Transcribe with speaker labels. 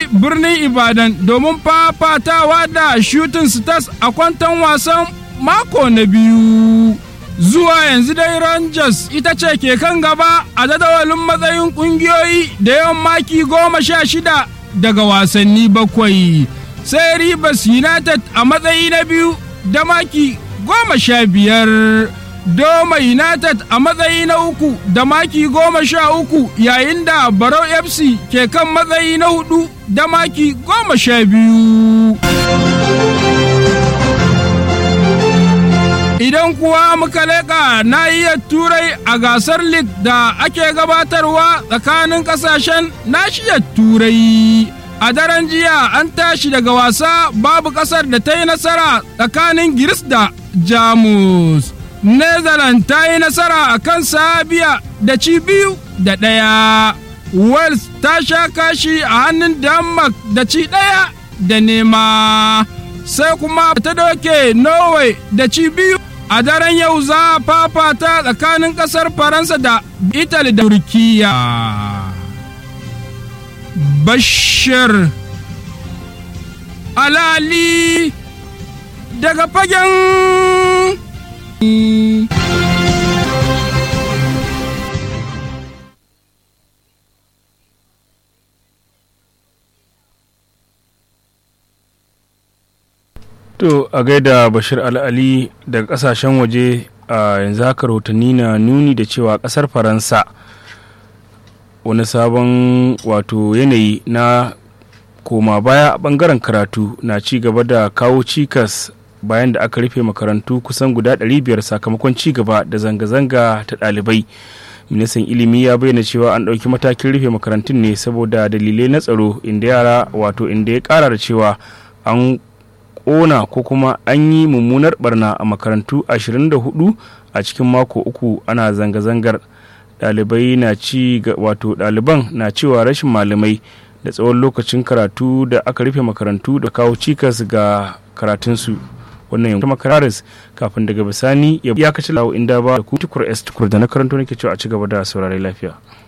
Speaker 1: birnin Ibadan domin fafatawa da shooting stars a kwantan wasan mako na biyu. Zuwa yanzu dai Rangers ita ce ke kan gaba a jadawalin matsayin ƙungiyoyi da yawan maki goma sha shida daga wasanni bakwai. Sai Rivers United a matsayi na biyu da maki goma sha biyar. Doma United a matsayi na uku da maki goma sha uku yayin da Barau FC ke kan matsayi na hudu da maki goma sha biyu. Idan kuwa muka leƙa nahiyar Turai a gasar League da ake gabatarwa tsakanin ƙasashen nashiyar Turai. A daren jiya an tashi daga wasa babu ƙasar da ta yi nasara tsakanin Giris da Jamus. Netherlands ta yi nasara a kan Sabiya da ci biyu da ɗaya. Wales ta sha kashi a hannun Denmark da ci ɗaya da nema. Sai kuma ta doke Norway da ci biyu a daren yau za a fafata tsakanin ƙasar Faransa da Italy da Turkiya. Bashir Alali daga fagen
Speaker 2: To a gaida Bashir Al'ali daga kasashen waje a yanzu haka rahotanni na nuni da cewa kasar Faransa wani sabon wato yanayi na koma baya a bangaren karatu na ci gaba da kawo cikas bayan da aka rufe makarantu kusan guda 500 sakamakon ci gaba da zanga-zanga ta ɗalibai. ministan ilimi ya bayyana cewa an ɗauki matakin rufe makarantun ne saboda dalilai na tsaro inda yara wato inda ya ƙara da cewa an ƙona ko kuma an yi mummunar barna a makarantu 24 a cikin mako uku ana zanga-zangar ɗalibai na ci wato ɗaliban na cewa rashin malamai da tsawon lokacin karatu da aka rufe makarantu da kawo cikas ga karatunsu wannan yankin makararis kafin daga bisani ya kaci lawo inda ba da kutukur s tukur da na karanto nake cewa a ci gaba da saurari lafiya